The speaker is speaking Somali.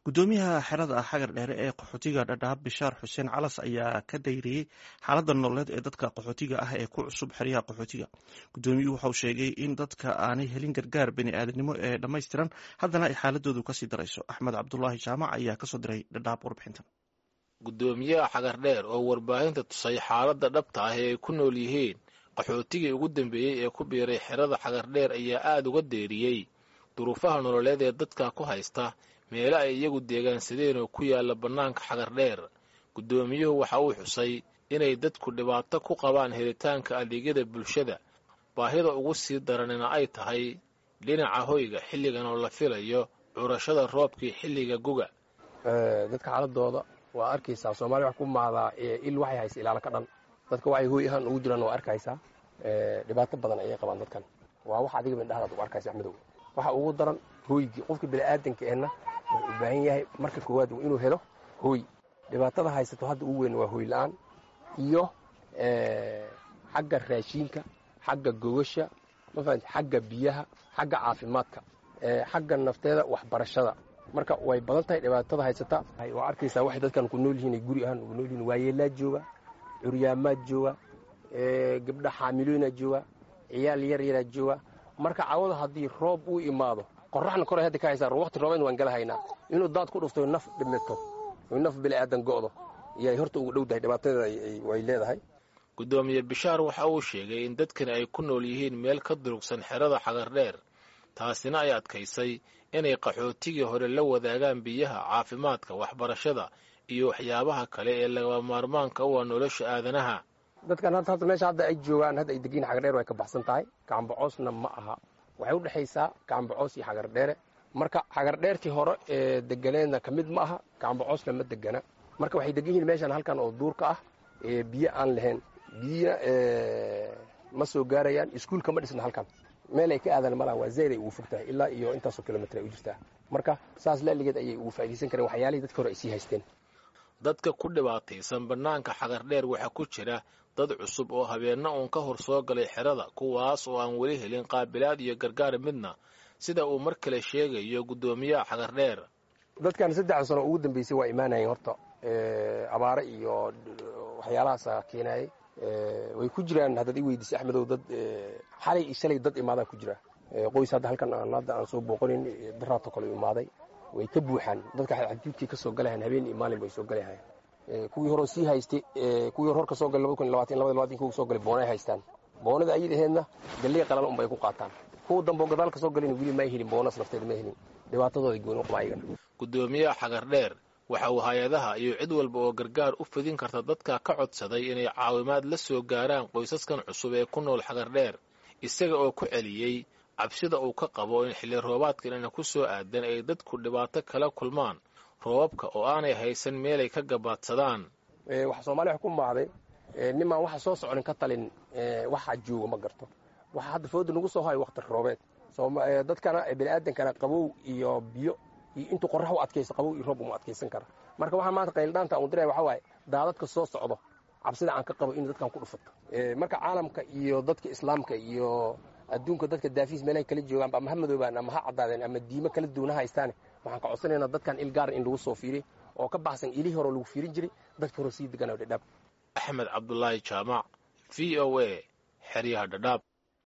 gudoomiyaha xerada xagar dheere ee qaxootiga dhadhaab bishaar xuseen calas ayaa ka dayriyey xaalada nololeed ee dadka qaxootiga ah ee ku cusub xeryaha qaxootiga gudoomiyuhu waxauu sheegay in dadka aanay helin gargaar baniaadanimo ee dhammaystiran haddana ay xaaladoodu kasii darayso axmed cabdulaahi jaamac ayaa kasoo diray dhadhaab warbixintan gudoomiyaha xagar dheer oo warbaahinta tusay xaaladda dhabta ah ee ay ku nool yihiin qaxootigii ugu dambeeyey ee ku biiray xerada xagar dheer ayaa aada uga deeriyey duruufaha nololeed ee dadka ku haysta meelo ay iyagu deegaansadeen oo ku yaalla bannaanka xagar dheer guddoomiyuhu waxa uu xusay inay dadku dhibaato ku qabaan helitaanka adeegyada bulshada baahida ugu sii daranina ay tahay dhinaca hoyga xilligan oo la filayo curashada roobkii xilliga guga dadka xaaladooda waa arkaysaa soomaliya wax ku maadaa il waxay haysa ilaalo ka dhan dadka waxay hooy ahaan ugu jiraan waa arkaysaa dhibaato badan ayay qabaan dadkan waa wax adiga mindhahdaad u arkaysa axmedow waxa ugu daran hooygii qofka bini'aadanka ehna wuxuu u baahan yahay marka koowaad inuu helo hooy dhibaatada haysato hadda ugu weyn waa hooy la'aan iyo xagga raashiinka xagga gogasha mafahant xagga biyaha xagga caafimaadka xagga nafteeda waxbarashada marka way badan tahay dhibaatada haysata waa arkaysaa waxay dadkan ku nool yihiin ay guri ahaan ugu nool yihiin waayeelaa jooga curyaamaad jooga gabdha xaamilooyinaa jooga ciyaal yar yaraa jooga marka cawada haddii roob uu imaado qoraxna koray hadda ka haysaa waqti roobeed waan gala haynaa inuu daad ku dhufto naf dhimito naf bini'aadan go'do iyay horta ugu dhow tahay dhibaatadeeda way leedahay guddoomiye bishaar waxa uu sheegay in dadkani ay ku nool yihiin meel ka durugsan xerada xagar dheer taasina ay adkaysay inay qaxootigii hore la wadaagaan biyaha caafimaadka waxbarashada iyo waxyaabaha kale ee lagaba maarmaanka u ah nolosha aadanaha dadkan hadda meesha hadda ay joogaan hadda ay degiin xagar dheer way ka baxsan tahay gacanbacoosna ma aha waxay u dhexaysaa gacanbacoos iyo xagar dheere marka xagar dheertii hore ee deganeedna ka mid ma aha gacanbacoosna ma degana marka waxay degan yihiin meeshan halkan oo duurka ah ee biyo aan lahayn biyina ma soo gaarayaan iskuulka ma dhisna halkan meel ay ka aadaan malaha waa zayd ay ugu fog tahay ilaa iyo intaasoo kilomitr ay u jirtaa marka saas laaligeed ayay ugu faa'iidaysan kareen waxyaalihii dadka hore ay sii haysteen dadka ku dhibaataysan bannaanka xagar dheer waxaa ku jira dad cusub oo habeenna uun ka hor soo galay xerada kuwaas oo aan weli helin qaabilaad iyo gargaar midna sida uu mar kale sheegayo guddoomiyaha xagar dheer dadkan saddexda sano ugu dambaysay waa imaanayeen horta abaare iyo waxyaalahaasa keenaayay way ku jiraan haddaad i weydiisay axmedow dad xalay iyo shalay dad imaadaa ku jira qoys hadda halkan aan hadda aan soo booqanin daraato kale imaaday way ka buuxaan dadka xadjuudkii ka soo galayan habeen iyo maalin bay soo galayahay kuwii horeo sii haystay kuwii hor ka soo galay labada kun labaatan labada labaatan kuwa soo galay boonay haystaan boonada ayid aheedna galley qalan unbay ku qaataan kuwa dambe oo gadaal ka soo galayna weli ma helin boonas nafteeda ma helin dhibaatadooda gooni u qaba ayagana guddoomiyaha xagar dheer waxa uu hay-adaha iyo cid walba oo gargaar u fidin karta dadka ka codsaday inay caawimaad la soo gaaraan qoysaskan cusub ee ku nool xagar dheer isaga oo ku celiyey cabsida uu ka qabo in xilli roobaadkan ina ku soo aadan ay dadku dhibaato kala kulmaan roobabka oo aanay haysan meelay ka gabaadsadaan waxa soomaaliya wax ku maacday nimaan waxa soo soconin ka talin waxa jooga ma garto waxa hadda fooda nagu soo hayo waqti roobeed dadkana bini'aadankana qabow iyo biyo iyo intuu qorrax u adkaysto qabow iyo roob uma adkaysan kara marka waxaa maanta qayldhaanta aan diraya waxa waaye daadadka soo socdo cabsida aan ka qabo in dadkan ku dhufato marka caalamka iyo dadka islaamka iyo adduunka dadka daafiis meelahay kala joogaan ama ha madoobaan ama ha caddaadeen ama diimo kala duwana haystaane waxaan ka codsanaynaa dadkan il gaara in lagu soo fiiriy oo ka baxsan ilihii hore lagu fiirin jiray dadka hore sii deganaa dhadhaab axmed cabdulaahi jaamac v o a xeryaha dhadhaab